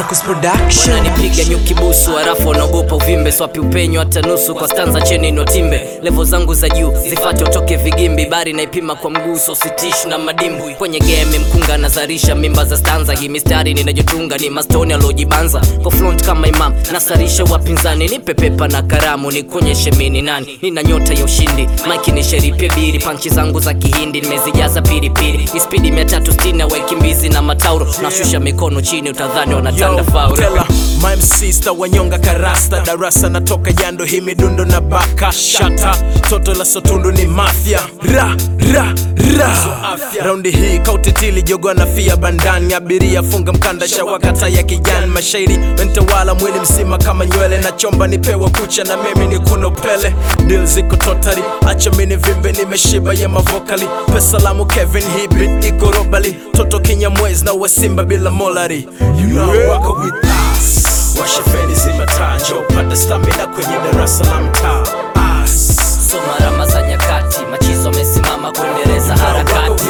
Marcus Production. wananipiga nyuki busu harafu wanaogopa uvimbe swapi upenyo hata nusu kwa stanza cheni notimbe levo zangu za juu zifate utoke vigimbi bari naipima kwa mguu so sitishu na madimbwi kwenye game mkunga nazarisha mimba za stanza hii mistari ninajotunga ni mastoni aliojibanza kwa front kama imam nasarisha wapinzani nipe pepa na karamu nikuonyeshe mini nani nina nyota ya ushindi maiki ni sheripe biri panchi zangu za kihindi nimezijaza pilipili ispidi 360 waikimbizi na matauro nashusha mikono chini utadhani wanatanda faul Tela, my MC sta wanyonga karasta darasa natoka jando hii midundo na baka shata toto la sotundu ni mafya ra ra ra raundi hii kautitili jogo na fia bandani abiria funga mkanda shawakata ya kijani mashairi mentawala mwili mzima kama nywele na chomba nipewa kucha na mimi ni kuno pele dil ziko totari acha mini vimbe nimeshiba ya mavokali pesalamu kevin hii beat iko robali toto kinyamwezi na wasimba bila molari you know wako with us washa feni zima taa njoo pata stamina kwenye darasa la mtaa Us. soma rama za nyakati machizo amesimama kuendeleza harakati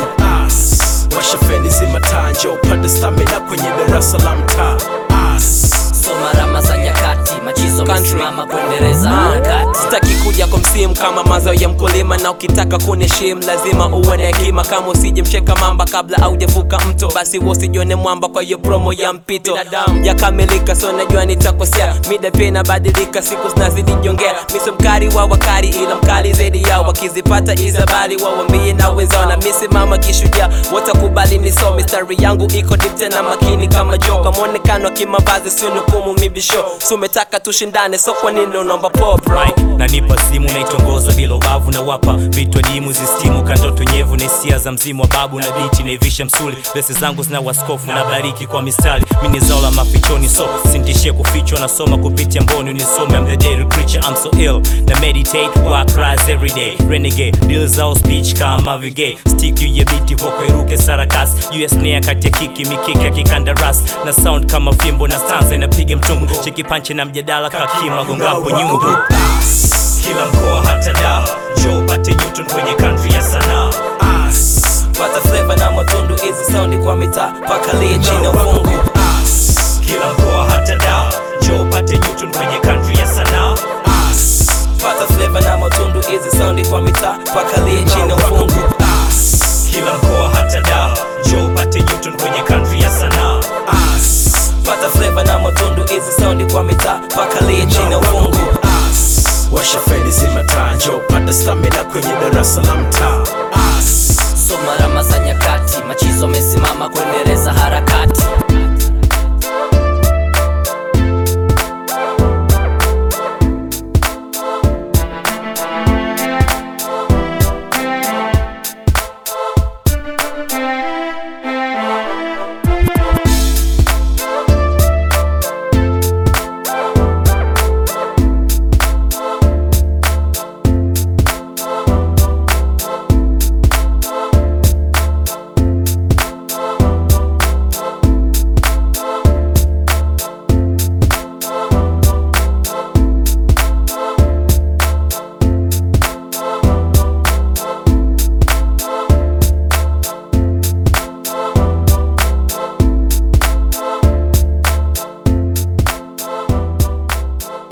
washa feni zima taa njoo pata stamina kwenye darasa la mtaa Us. soma rama za nyakati machizo amesimama kuendeleza harakati sitaki kuja kwa msimu kama mazao ya mkulima na ukitaka kuniheshimu lazima uwe na hekima kama usije msheka mamba kabla aujavuka mto basi wosijione mwamba kwa hiyo promo ya mpito yakamilika so najua nitakosea mida pia inabadilika siku zinazidi jongea miso mkari wa wakari ila mkali zaidi yao wakizipata izabali wawambie na wenzao na misimama kishujaa watakubali niso mistari yangu iko deep tena makini kama joka mwonekano wa kimavazi sinukumu mibisho sumetaka tushindane so kwa nini unaomba pop right? nanipa simu naitongoza bila ubavu na wapa vitu dimu zistimu kandoto nyevu na hisia za mzimu wa babu na bichi naivisha msuli besi zangu zina waskofu na bariki kwa mistari mini zao la mafichoni so sintishie kufichwa nasoma kupitia mboni unisome I'm the daily preacher I'm so ill na meditate work rise every day renegade deal zao speech kama vigay stick juu ya biti voko iruke sarakas US nea kati ya kiki mikiki ya kikandaras na sound kama fimbo na stanza inapiga mtungu cheki panche na mjadala kakima gongapo nyungu kila mkoa hata dawa njoo pate newton kwenye country ya sanaa Us. pata flavor na matundu hizi saundi kwa mitaa paka lie chini ya ufungu Us. kila mkoa hata dawa njoo pate newton kwenye country ya sanaa Us. pata flavor na matundu hizi saundi kwa mitaa paka lie chini ya ufungu Us. kila mkoa hata dawa njoo pate newton kwenye country ya sanaa Us. pata flavor na matundu hizi saundi kwa mitaa paka lie chini ya ufungu Us. washa feni zima taa njoo pata stamina kwenye darasa la mtaa Us. soma rama za nyakati machizo amesimama kuendeleza harakati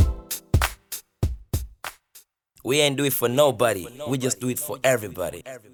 we ain't do it for nobody we just do it for everybody